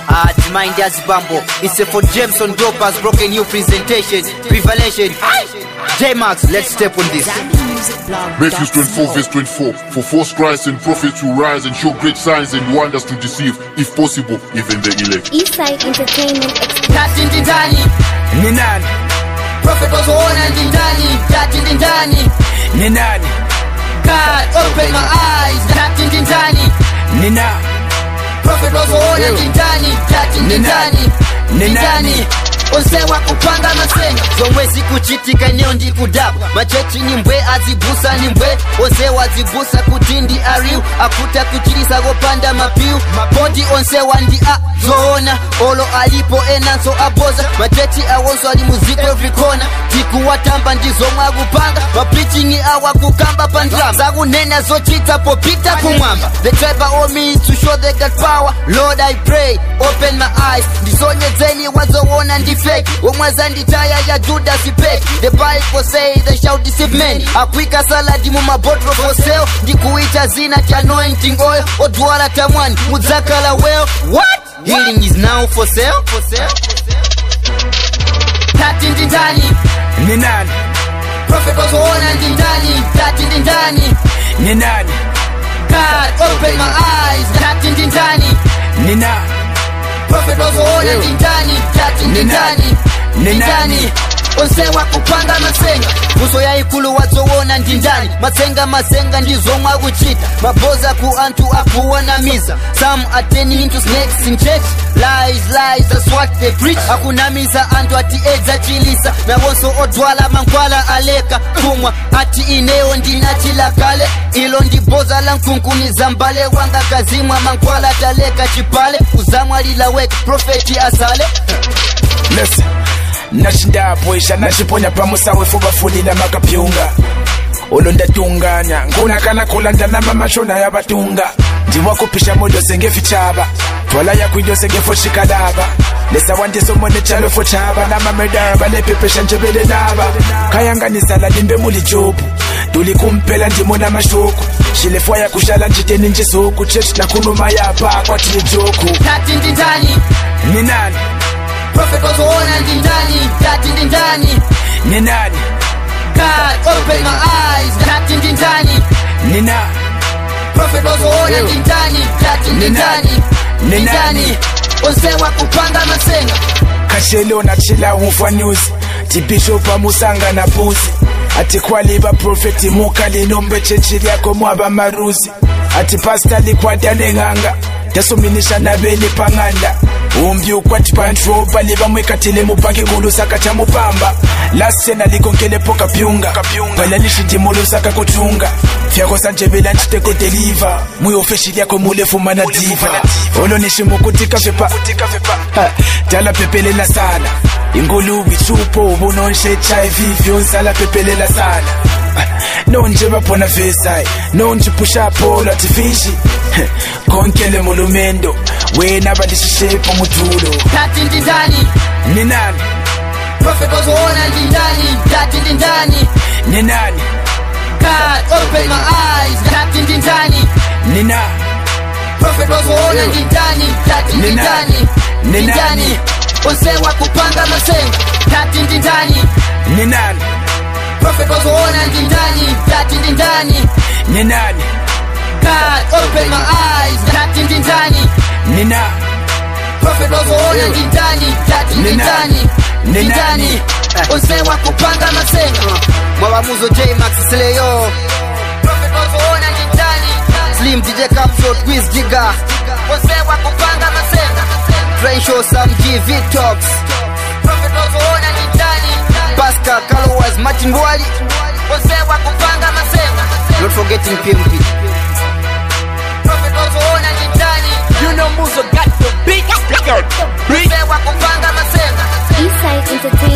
at Mind as Bambo. It's a for Jameson Dopers broken new presentation. Revelation. J-Max, let's step on this. Matthew 24 verse 24 For false Christs and prophets will rise and show great signs and wonders to deceive, if possible, even the elect. Eastside Entertainment Express. Tati ndi ndani, ni nani prophet wazoona ndi ndani, tati ndi ndani. ni nani God, open my eyes, tati ndi ndani. ni nani Prophet wazoona ndi ndani, tati ndi Ni ndani. nani? Ndi Ni ndani. nani? onse wakuphanga masenga zomwe zikuchitika eneo ndi kudabwa machechi ni mbwe azibusa ni mbwe onse wazibusa kuti ndi ariu akuta kuchilisa kopanda mapiu mapoti onse wandi a zoona olo alipo enanso aboza machechi awonso ali muziko every corner tikuwatamba ndizomwe akupanga mapreaching awakukamba pa ndalama zakunena zochita popita kumwamba the try by all means to show they got power lord i pray open my eyes ndisonyezeni wazoona ndi fake omwaza nditaya ya judas fake the bible say they shall deceive men akwika saladi mu mabottle for sale ndikuita zina cha anointing oil odwala tamwani mudzakala well what healing is now for sale for sale tati ndi ndani ni nani prophet wazoona ndi ndani tati ndi ndani ni nani god open my eyes tati ndi ndani ni nani prophet wazoona ndi ndani tati ndi Ni nani? ndani Ni ndi nani? ndani onse wakupanga masenga muso yaikulu wazoona ndi ndani masenga masenga ndizomwe akuchita maboza ku anthu akuwanamiza some are turning into snakes in church lies lies that's what they preach akunamiza anthu ati edza chilisa nawonso odwala mankhwala aleka kumwa ati ineyo ndinachila kale ilo ndi boza la mkunkuniza mbale wanga kazimwa mankhwala taleka chipale uzamwalila weke profeti asale listen nachindabwesha nachiponya pamusawe fubafulila makapyunga ulo ndatunganya nkunakana kulanda namamashona yabatunga ndiwakupisha modyose ngefichaba twala yakwindyose ngefochikalaba lesawandisomone chalo fochaba namamedaba lepepesha njebele naba kayanganisala limbe muli jobu tuli kumpela ndimo namashuku shilefwa yakushala njiteni njisuku chechi nakhuluma yapa kwatile joku tati ndi ndani ni nani prophet wazoona ndi ndani tati ndi ndani ni nani god open my eyes tati ndi ndani ni nani prophet wazoona ndi ndani tati ndi Ni nani? ndani Ni ndi nani? ndani onse wakupanga masenga kashelo nachila umfwa news tibishop amusanga na puzi ati kwali baprofeti mukali nombe chechi lyako mwaba maruzi ati pasta likwatane ng'anga tasominisha nabeli pang'anda umbi ukwati pantro bali bamwekatile mupange kulusaka cha mupamba lasena likonkelepo kapyunga balalishi ndimulusaka kutunga fyako sanjebela nciteko deliva muyofeshi lyako mulefumana diva olonishimukutika vepa Ha, dala pepelela sana ingulubi chupo ubunonshe hiv vyonsala pepelela sana Ah, nonje baphona vesai nonje pusha polo atifishi konkele mulumendo wena balishishepo mutulo tati ndi ndani ni nani prophet wazoona ndi ndani tati ndi ndani ni nani god open my eyes tati ndi ndani ni nani prophet wazoona ndi ndani tati ndi Ni nani? ndani Ni ndi nani? ndani onse wakupanga masenga tati ndi ndani ni nani prophet wazoona ndi ndani tati ndi ndani ni nani god open my eyes tati ndi ndani ni nani prophet wazoona ndi ndani tati ndi Ni nani? ndani Ni ndi nani? ndani onse wakupanga masenga mwabamuzo j max sleyo prophet wazoona ndi ndani slim dj capshot quiz giga onse wakupanga masenga train show sam g vitox prophet wazoona ndi ndani pascal calowas martin wali onse wakupanga masenga not forgetting pmp prophet wazoona ndi ndani you know muzo got the beat onse wakupanga masenga Eastside Entertainment